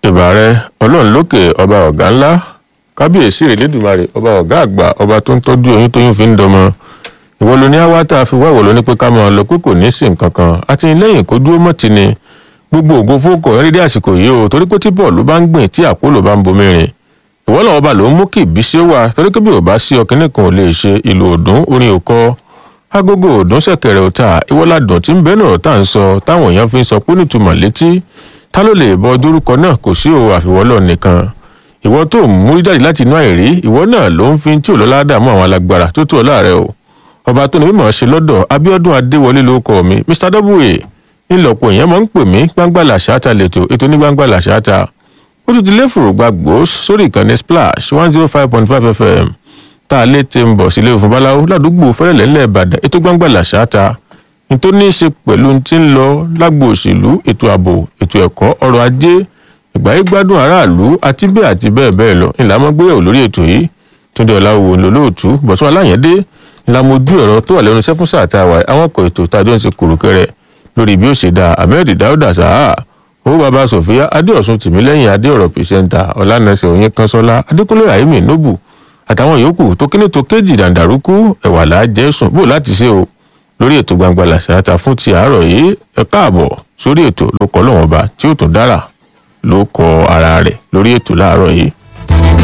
ìbàrẹ ọlọ́run lókè ọba ọ̀gá ńlá kábíyèsí rẹ̀ lẹ́dùnmarè ọba ọ̀gá àgbà ọba tó ń tọ́jú oyún tóyún fi ń dọmọ ìwọ ló ní àwa tá a fi wá ìwọ ló ní pé ká máa lọ pé kò ní sí nǹkan kan àtìlẹ́yìn kó dúró mọ́ ti ni gbogbo ògo fókò ẹrí dé àsìkò yìí o torí pé tí bọ́ọ̀lù bá ń gbìn tí àpòlò bá ń bomi rìn ìwọ làwọn ọba ló ń mú kí ìbísí ó wà torí pé bí ò bá sí ọkìnrin kan ò lè ṣe ìlú òdùn orin òkọ agogo òdùn ṣẹ̀kẹ̀rẹ̀ òta ìwọládùn tí ń bẹ náà tá à ń sọ táwọn èèyàn fi ń sọ pé nítumọ̀ létí ta ló lè bọ dórúkọ náà kò sí o àfiwọ́lọ̀ nìkan ìwọ tó ń mú jáde láti inú àìrí ìwọ náà ló ń fi tí òlọ́lá dààmú àwọn alágbára tó tó ọ̀la rẹ o ọba tó ní mímọ̀ ṣe lọ́dọ̀ Abíọ́dún Adéwọlé ló kọ mi Mr w ńlọpọ̀ èèyàn máa ń pè mí gbangba làṣáta lẹ́tọ̀ ètò ní gbangba làṣáta ó tún ti lé fòrògbà gbòós sórí ìkànnì splash one zero five point five fm tá a lè ti ń bọ̀ sílé òfin báláwo ládùúgbò fẹ́rẹ̀lẹ́ ńlẹ̀ Ìbàdàn ètò gbangba làṣáta nítorí ní í ṣe pẹ̀lú tí ń lọ lágbo òṣèlú ètò ààbò ètò ẹ̀kọ́ ọrọ̀ ajé ìgbáyé gbádùn aráàlú àti bẹ́ẹ̀ àti bẹ́ẹ̀ bẹ́ẹ̀ lọ ńlá mọ́ gbéyàwó lórí ètò yìí túndé ọ̀làwò ńlọlọ́ọ̀tù bọ̀sùn aláyẹ̀dé ńlá mojú ẹ̀rọ tó wà lẹ́nu iṣẹ́ fún sáà tá a wà àwọn ọkọ̀ ètò tàjọ́ ń ṣe kùrùkẹrẹ lórí bí ó ṣe dáa ahmed dauda saha owó baba sofia adéọ̀sùn tìmílẹ́yìn adéọ̀rọ̀ pìṣẹ́ńtà ọ̀lànàṣẹ́ òyìn kanṣọ́lá adékúnlé rahimi nobu àtàwọn yòókù tó kíní tó kéjì dàǹdàrúkú ẹ̀wà làájẹ́ sùn bó láti ṣe o lórí ètò gbangba làṣàtà fún ti àárọ̀ yìí ẹ káàbọ̀ sórí ètò ló kọ́ lọ́wọ́n ba tí ó tún dára ló kọ ara rẹ̀ lórí ètò láàárọ̀ yìí.